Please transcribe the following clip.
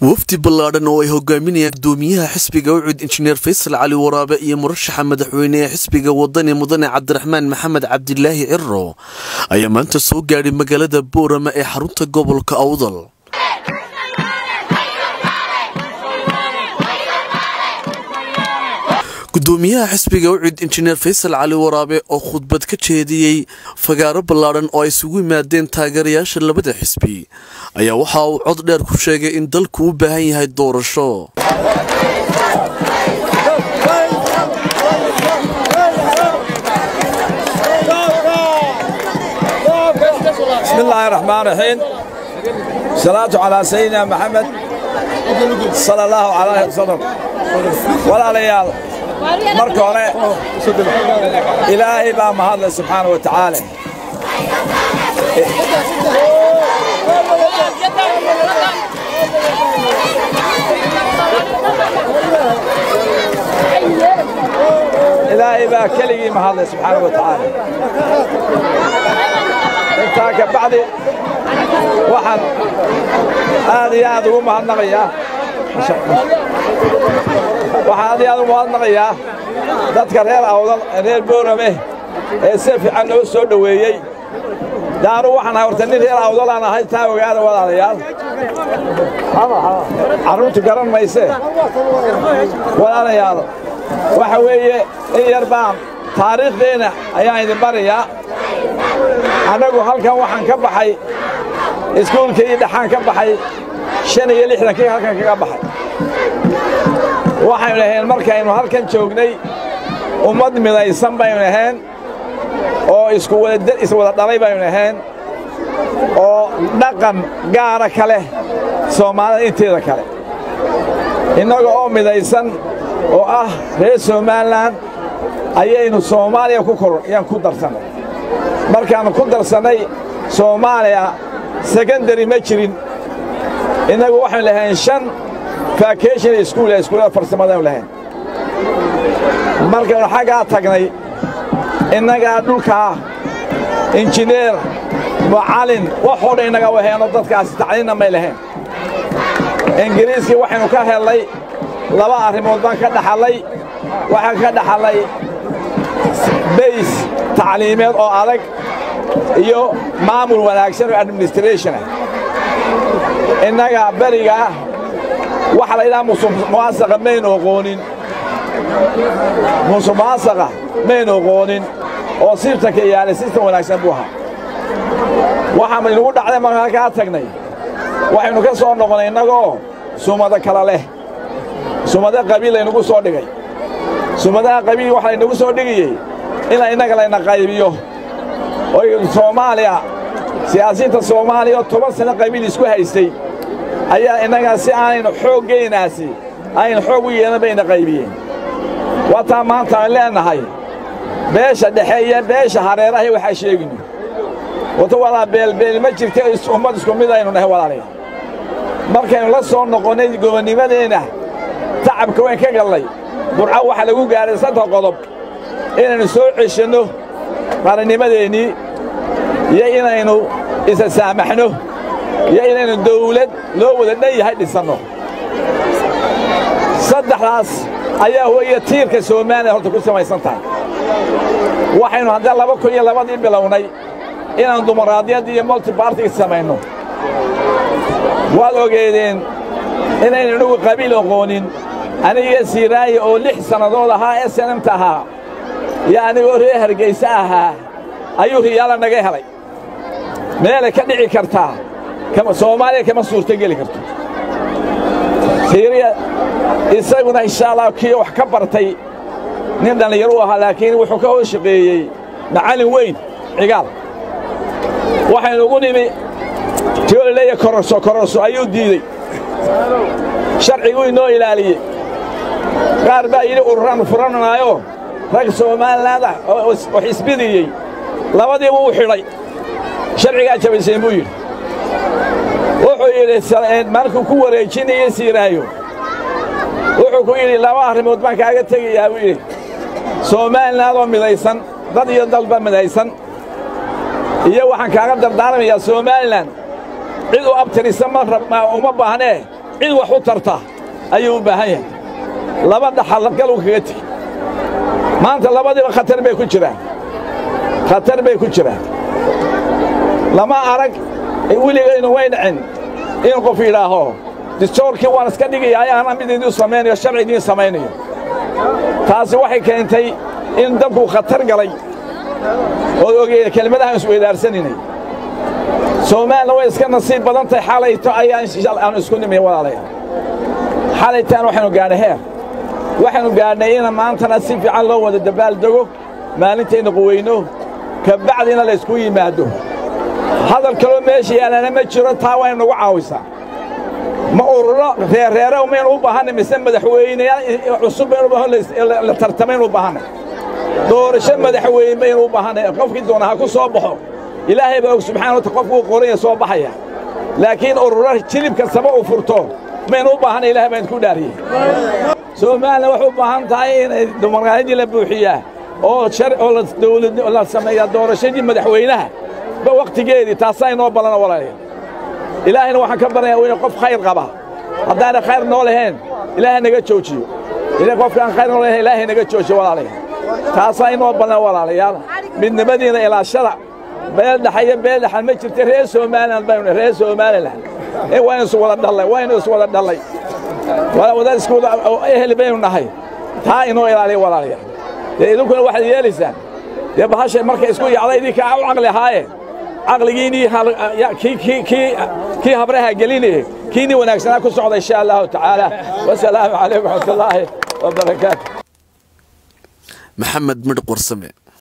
wafdi ballaadhan oo ay hogaaminayaan gudoomiyaha xisbiga ucud injineer faysal cali waraabe iyo murashaxa madaxweyne ee xisbiga wadani mudane cabdiraxmaan maxamed cabdilaahi ciro ayaa maanta soo gaadhay magaalada boorama ee xarunta gobolka awdal gudoomiyaha xisbiga ucud injineer faysal cali waraabe oo khudbad ka jeediyey fagaaro ballaadhan oo ay isugu yimaadeen taageerayaasha labada xisbi ayaa waxa uu cod dheer ku sheegay in dalku u baahan yahay doorasho بسم الله الرحمن الرحيم صلاة على سيدنا محمد صلى الله عليه وسلم ولا ليال marka hore ilaahay baa mahadle subxaana wa tacaala ilaahay baa keligii mahadle subxaana wa tacaala intaa ka bacdi waxaan aad iyo aad ugu mahadnaqayaa waxaan aad iyo aad ugu mahadnaqayaa dadka reer awdal reer boorame ee si fiican noo soo dhoweeyey daanu waxaan ahay horta nin reer awdalaan ahay taa ogaada walaalayaal carruurtu garan mayse walaalayaal waxa weeye in yar baan taariikhdeenna ayaan idin barayaa annagu halkan waxaan ka baxay iskuulkii dhaxaan ka baxay shan iyo lixdankii halkan kaga baxay waxaynu ahayn markaynu halkan joognay ummad midaysan baynu ahayn oo iswada dhalay baynu ahayn oo dhaqan gaara ka leh soomaalida inteeda kale innaga oo midaysan oo ah reer somalilan ayaynu soomaaliya ku koryaan ku darsannay markaannu ku darsannay soomaaliya sekondari ma jirin innagu waxaynu lahayn shan vacation iskuul iskuullada farsamadaynu lahayn markaynu xaggaa tagnay innagaa dhulkaa injineer mucallin waxoo dhan innaga waheenno dadkaasi tacliinna may lahayn ingiriiskii waxaynu ka hellay laba arrimood baan ka dhaxallay waxaan ka dhaxallay bays tacliimeed oo adag iyo maamul wanaagsan oo administration ah innaga berigaa waxa la yidhaha musuqmaasaqa maynu oqoonin musuqmaasaqa maynu oqoonin oo sirtanka yaalay sistan wanaagsan buu ahaa waxaan inugu dhacday markaan halkaa tagnay waxaynu ka soo noqonnay innagoo sumado kala leh sumado qabiil laynagu soo dhigay sumadaha qabiil waxa laynagu soo dhigayey ina innaga layna qaybiyo oy soomaaliya siyaasiyiinta soomaaliya oo toban sano qabiil isku haystay ayaa innagaa si aanaynu xooggaynaasi aynu xoog u yeelan bayna qaybiyeen waataa maanta aan leennahay beesha dhexe iyo beesha hareerahay waxaa sheeginu wata walaa beelbeel ma jirta ummad isku mid aynu nahay walaalayaal markaynu la soo noqonnay gobonnimadeenna tacabka wayn ka gallay burco waxa lagu gaadhay saddex qodob inaynu soo ceshanno qarannimadeennii iyo inaynu isa saamaxno iyo inaynu dawlad loo wada dhan yahay dhisanno saddexdaas ayaa weeye tiirka soomaaliya horta ku samaysan tahay waxaynu haddee laba kun iyo labadii bilownay inaan dumaraadyaddii iyo multibartiga samayno waad ogeedeen inaynu inagu qabiil oqoonin aniga siiraaye oo lix sannadood ahaa ee sanamta ahaa iyo anigoo reer hargayse ahaa ayuu riyaala naga helay meelay ka dhici kartaa soomaaliya kama suurto geli karto siiriya isaguna insha allah kii wax ka bartay nin dhallinyaro u ahaa laakiin wuxuu ka hoos shaqeeyey macallin weyn cigaal waxaynu ugu nimi tiolaleeya kororso kororso ayuu diidey sharciguu inoo ilaaliyey qaar baa yidhi ururaan furananaayo rag soomaalilanda oo xisbidiyey labadiiba u xidhay sharcigaa jabayseen buu yidhi wuxuu yidhi markuu ku wareejinayey siiraayo wuxuu ku yidhi laba arrimood baan kaaga tegayaa buu yidhi soomaalinaadoo midaysan dad iyo dalba midaysan iyo waxaan kaaga dardaarmayaa somalilan cid u abtirisa ma uma baahnee cid wax u tarta ayuu u baahan yahay laba dhaxalgaluu kaga tegi maanta labadiiba khatar bay ku jiraan khatar bay ku jiraan lama arag weligaynu way dhicin in qof yidhaaho distoorkii waan iska dhigaya ayaana mid idiin samaynayo sharci idiin samaynayo taasi waxay keentay in dalku khatar galay ood ogeeda kelmadahaan isweydaarsaninay soomaalina way iska nasiib badan tahay xalayto ayaan aanu isku nimay walaalayaal xalaytaan waxaynu gaadhay heer waxaynu gaadhnay in maantana si fiican loo wada dabaaldego maalintaynu quweyno ka bacdina laysku yimaado hadal kaloo meesha yaalana ma jiro taa waa inagu caawisaa ma ururo reerreere maynu u baahanay mise madaxweyneyaal cusub baynu la tartamaynu u baahanay doorasho madaxweyne baynu u baahanay qofkii doona ha ku soo baxo ilaahay baa og subxana wata qofku uu qoranya soo baxaya laakiin ururo jilib kastaba uu furto maynu u baahanay ilahay baan ku dhaariyey soomaalina waxay u baahan tahay inay dumarkaanidii la buuxiyaa oo oo dawlad la sameeyaa doorashadii madaxweynaha ba wakhtigeedii taasaa inoo balana walaalayaal ilaahayna waxaan ka baranayaa inuu qof khayr qaba haddaana khayr noo lahayn ilaahay naga joojiyo qofkaan khayr noo lahayn ilaahay naga joojiyo walaalayaal taasaa inoo balana walaalayaal midnimadiina ilaashada beel dhaxayo beel dhaxal ma jirta reer somaliland baynu reer somaliland ee waynu is wada dhallay waynu is wada dhallay wadaad isku wada ehel baynu nahay taa inoo ilaaliya walaalayaal dee idinkuna waxaad yeelaysaan dee bahashay markay isku yacda idinkaa u caqli ahaaye caqligiinii kii habraha gelinaya kiinii wanaagsanaa ku socda insha allahu tacaala wasalaamu calaykum waraxmatullaahi wabarakaatu maxamed midh qorsame